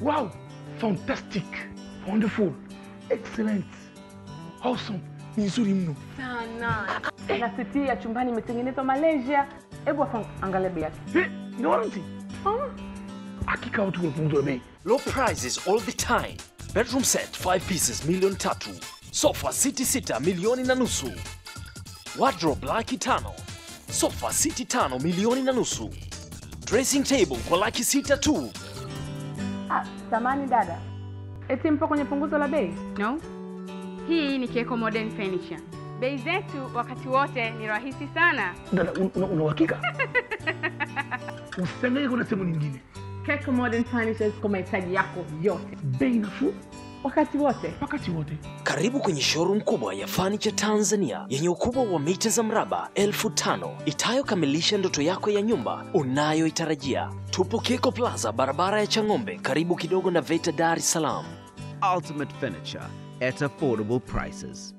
Wow, fantastic, wonderful, excellent, awesome, ni nzuri mno. sana na siti ya chumbani imetengenezwa Malaysia. Hebu afa angalia bei yake. Eh, ina warranty? Hakika watu wamepunguzwa bei. Low prices all the time. Bedroom set 5 pieces milioni tatu. Sofa city sita milioni na nusu. Wardrobe laki tano. Sofa city tano milioni na nusu. Dressing table kwa laki sita tu. Ah, samani dada, eti mpo kwenye punguzo la bei? No, hii ni Keko Modern Furniture. Bei zetu wakati wote ni rahisi sana. Dada, un- una una uhakika? Usiangalie kuna sehemu nyingine. Keko Modern Furnitures kwa mahitaji yako yote Bei nafuu wakati wote. wakati wote. Karibu kwenye showroom kubwa ya Furniture Tanzania yenye ukubwa wa mita za mraba elfu tano itayokamilisha ndoto yako ya nyumba unayoitarajia. Tupo Keko Plaza, barabara ya Chang'ombe, karibu kidogo na VETA Dar es Salaam. Ultimate furniture at affordable prices.